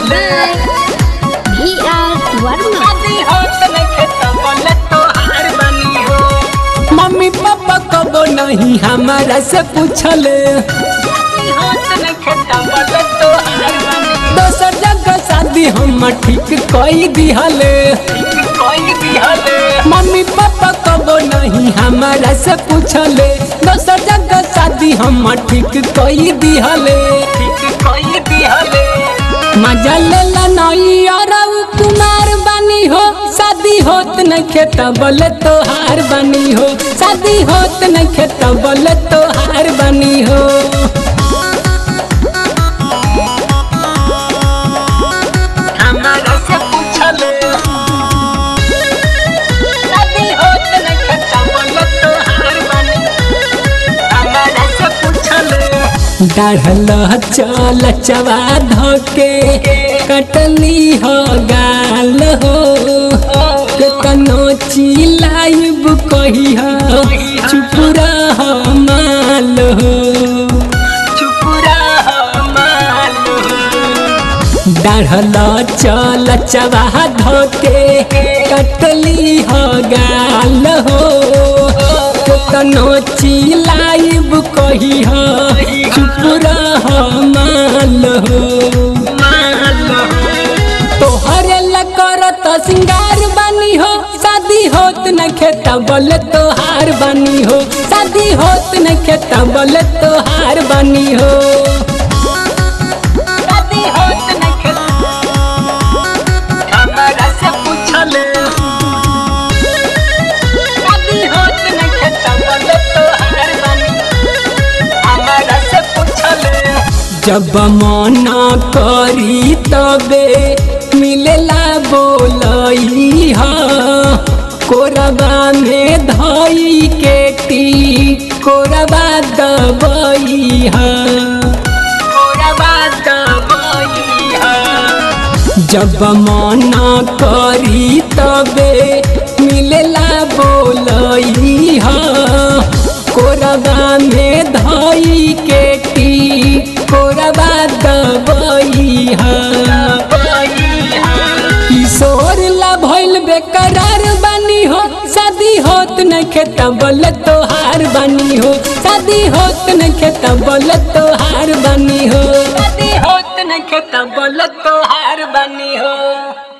B आर Verma mummy papa कबो नहीं हमारा से पूछले दोसर जगह शादी हम ठीक कई दिहले मम्मी पापा कबो नहीं हमारा से पूछले दोसर जगह शादी हम ठीक कई दिहले मजा लेला नहीं और कुमार बनी हो शादी होत न खेत बोले तोहार बनी हो शादी होत न खेत बोले तोहार बनी हो डाढ़ल चल चवा धोके कटली हो गाल हो केतनो चिलाइब कही हो चुप रह माल हो डाढ़ल चल चवा धोके कटली हो गाल हो केतनो चिलाइब कही हो चुप रह माल हो तोहरे करत सिंगार बनी हो शादी होत न खेता बोले तोहार बनी हो शादी होत न खेता बोले तोहार बनी हो जब मना करी तबे मिलेला बोलई हा कोरबा में धई के टी कोरबा दबई हा जब मना करी तबे मिलेला बोलई हा कोरबा में धई के टी कोरबा दबई हा किशोर ला भइल बेकरार बनी हो शादी होत न खेत बोल तोहार बनी हो शादी होत न खेत बोल तोहार बनी हो शादी होत न खेत बोल तोहार बनी हो